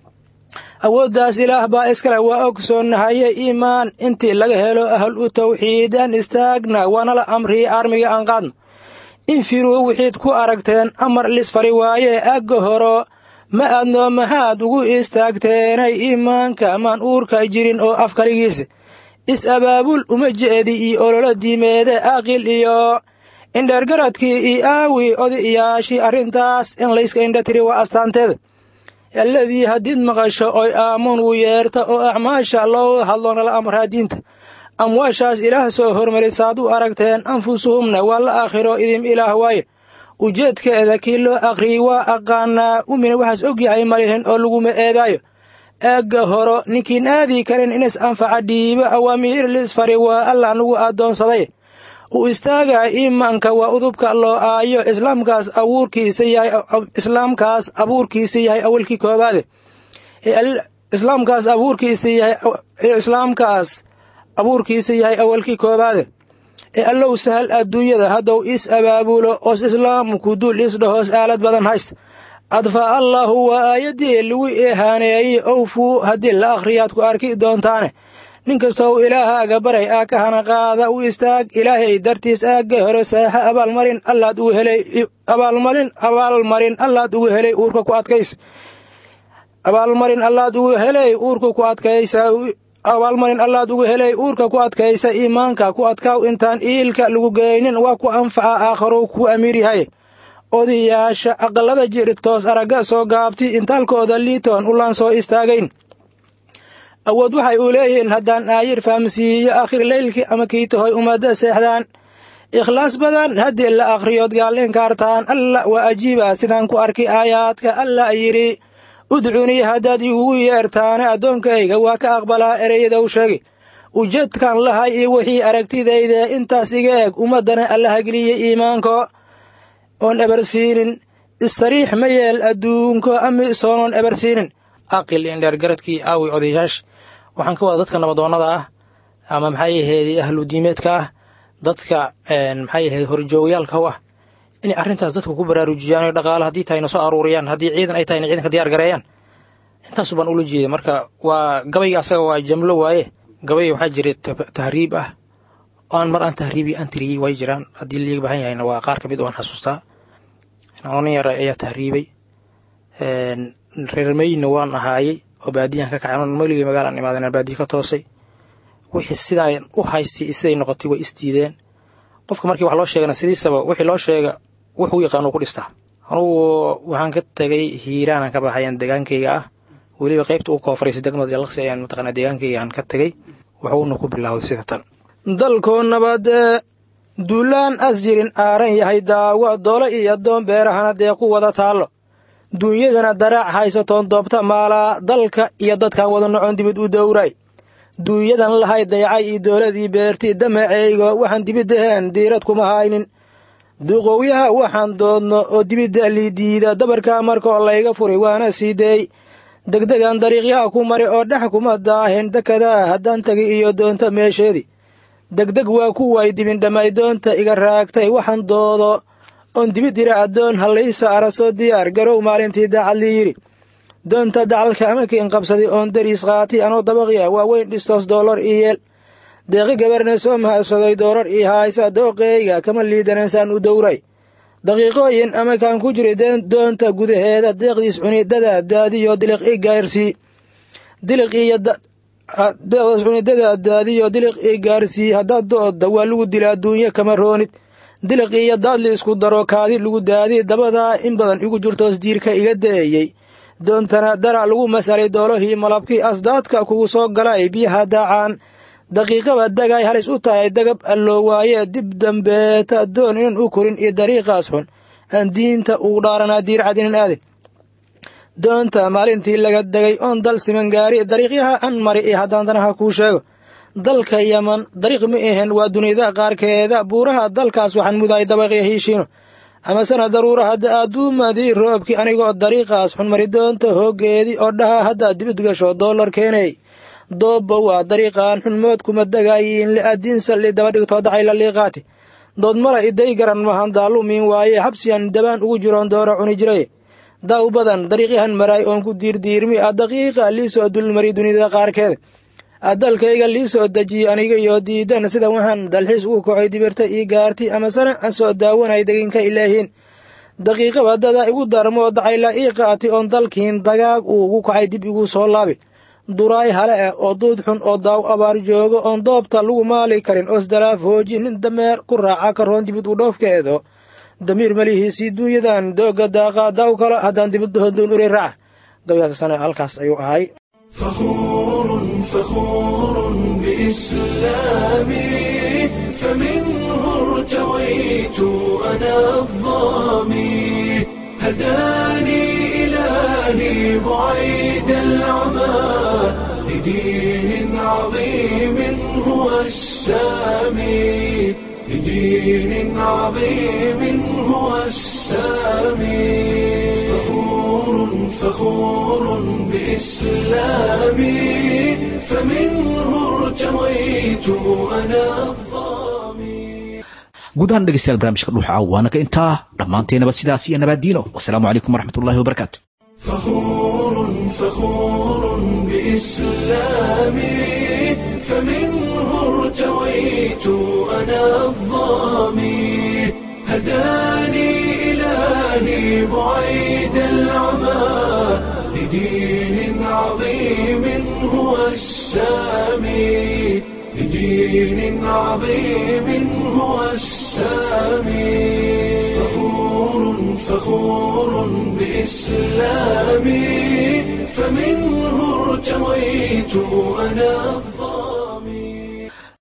awooddaas ilaah baa iskale waa ogsoonnahaye iimaan intii laga helo ahal u tawxiid aan istaagna waanala amrii armiga aan qaadno infiruu wixiid ku aragteen amar lisfari waaye agga horo ma aadnoo maxaad ugu istaagteenay iimaanka maan uurka jirin oo af kaligiisa is-abaabul uma jeedi iyo ololo diimeede aqil iyo indheergaradkii iyo aawi odayaashii arrintaas in layska indha tiri waa astaanteeda alladii haddiid maqasho oy aamuun wu yeerta oo acmaasha loo hadlo nala amraa diinta amwaashaas ilaah soo hormarisaad u aragteen anfusuhumna waa la aakhiro idim ilaah waaye ujeedkeeda kii loo akhriyey waa aqaanaa umina waxaas og yahay malihin oo laguma eedaayo eegga horo ninkiin aadii karin inas anfaca dhiibo awaamiir lisfari waa alla anugu addoonsaday u istaagaa iimaanka waa udubka loo aayo islaamkaas abuurkiisa yahay islaamkaas abuurkiisa yahay awalkii koobaade islaamkaas abuurkiisa yahay islaamkaas abuurkiisa yahay awalkii koobaade ee allow sahal adduunyada haddou is abaabulo oos islaamku dul isdhahoos aalad badan haysta adfaa allaahu waa aayaddii lagu ihaaneeyey owfuu haddii la akhriyaad ku arki doontaane nin kastow ilaahaaga baray aa ka hana qaada u istaag ilaahay dartiis aagga hore saaxa abaalmarin allaad ugu helay abaalmarin abaalmarin allaad ugu helay uurka ku adkaysa abaalmarin allaad ugu helay uurka ku adkaysa abaalmarin allaad ugu helay uurka ku adkaysa iimaanka ku adkaaw intaan iilka lagu geynin waa ku anfaca aakharow ku amiir yahay odayaasha aqallada jirtoos aragga soo gaabti intaalkooda liitoon ulaan soo istaagayn awood waxay u leeyihiin haddaan aayir fahamsiiyo akhir leylkii ama kiitahoy ummadda seexdaan ikhlaas badan haddii la akhriyood gaal inkaartaan alla waa ajiiba sidaan ku arki aayaadka alla yidhi udcunii haddaad igugu yeertaane addoonkayga waa ka aqbalaa ereyadaw sheegi ujeedkan lahay iyo wixii aragtidayda intaas iga eg ummaddana allaha geliyey iimaanko oon ebarsiinin istariix ma yeel adduunko ami soonoon ebarsiinin aqil indheergaradkii aawi odayaasha waxaan ka wada dadka nabadoonnada ah ama maxay ahayd ahlu diimeedka ah dadka maxay ahayd horjoogyaalka u ah inay arrintaas dadka ku baraarujiyaan o dhaqaalo haddii tahayna soo aruuriyaan haddii ciidan ay tahayna ciidanka diyaar gareeyaan intaasu baan ula jeeday marka waa gabayga asaga waa jamlo waaye gabay waxaa jira tahriib ah aan mar aan tahriibi aan tiriyey way jiraan haddii liiga baahan yahayna waa qaar ka mid waan xasuustaa nin yar ayaa tahriibay reermeyna waan ahaayey oo baadiyan ka kacay meligay magaalaan imaaden baadiya ka toosay wixii sidaan u haystay siday noqotay way isdiideen qofka markii wax loo sheegana sidiisaba wixii loo sheega wuxuu yaqaan uu ku dhistaa anugu waxaan ka tegay hiiraanan ka baxayan degaankayga ah weliba qaybta u koofraysa degmada jalaqsi ayaan mataqaanaa degaankaygaan ka tegay wuxuuna ku bilowday sida tan dalkoo nabadee duulaan as jirin aaran yahay daawo doolo iyo doon beerahana dee ku wada taallo duunyadana daraac haysatoon doobta maalaa dalka iyo dadkan wada nocon dibid u dowray duunyadan lahay dayacay iyo dowladii beerti damaceygo waxaan dibiddaheen diirad kuma haynin duqowyaha waxaan doodno oo dibidda liidiida dabarkaa markoo layga furay waana sii deey degdegan dariiqyaha ku mari oo dhex kuma daahin dekadaa haddaan tegi iyo doonta meesheedii degdeg waa kuway dibindhammay doonta iga raagtay waxaan doodo oon dibid ira addoon hallaysa ara soo diyaar garow maalintii daacadlii yidhi doonta dacalka amakiin qabsaday oon dariis qaati anoo dabaqiya waa weyn dhistos doolar iyeel deeqi gabarna soo mahadsadoy doorar ii haysa dooqeyga kama liidanaysaan u dowray daqiiqooyin amakaan ku jiray doonta gudaheeda deeqdiis cunidada daadiyo diliq i gaarsii diliq iyo deeqdiis cunidada daadiyo diliq i gaarsii haddaad do'odda waa lagu dila adduunyo kama roonid diliq iyo daadli isku daro kaadi lagu daadi dabadaa in badan igu jirtoos diirka iga da'eeyey doontana darac lagu masalay doolahii malabkii asdaadka kugu soo galay biyaha daacaan daqiiqaba dagay halis u tahay dagab alloo waaye dib dambeeta doon inan u korin iyo dariiqaas xun aan diinta ugu dhaaranaa diircad inan aadin doonta maalintii laga degay oon dal siman gaari dariiqyaha an mari iyo haddaan danaha kuu sheego dalka yaman dariiq ma ahen waa dunida qaarkeeda buuraha dalkaas waxaan mudaay dabaqya hiishiino amasena daruura hadda adduumadii roobkii anigoo dariiqaas xun mari doonta hooggeedii oo dhaha haddaad dibid gasho dollar keenay doobba waa dariiqaan xunmood kuma degaayiin li'adiin salli daba dhigtoo dacay la liiqaati dood mala iday garan mahan daalumiin waaye xabsiyan dabaan ugu jiroon doora cuni jiray daaw badan dariiqyahan maraay oon ku diirdiirmi a daqiiqa liisoo dulmari dunida qaarkeeda adalkayga lii soo dejiyey aniga iyo diidan sida waxaan dalxiis ugu kocay dibirta ii gaarti amasena aan soo daawanay deginka ilaahiin daqiiqaba dada igu darmoo dacayla ii qaati oon dalkiin dagaag uugu kacay dib igu soo laabi duraay hale ah oo duud xun oo daaw abaar joogo oon doobta lagu maali karin osdalaaf hooji nin dameer ku raaca karoon dibid u dhoofkeedo damiir malihiisii duunyadan dooga daaqa daaw kale haddaan dibid hodoon uri raaca gabaygaasasana halkaas ayuu ahay فخور فخور بإسلامي فمنه ارتويت أنا الظامي هداني إلهي بعيد العمى لدين عظيم هو السامي لدين عظيم هو السامي فخور فخور بإسلامي فمنه ارتويت أنا guud ahaan dhegeystayaal barnaamijka dhuuxa waana ka intaa dhammaanteenaba sidaas iyo nabaaddiino wasalaamu calaykum waraxmatullahi wabarakaatu فخور فخور بإسلامي فمنه ارتويت أنا الظامي هداني إلهي بعيد العمى لدين عظيم هو السامي لدين عظيم هو السامي فخور فخور بإسلامي فمنه ارتويت أنا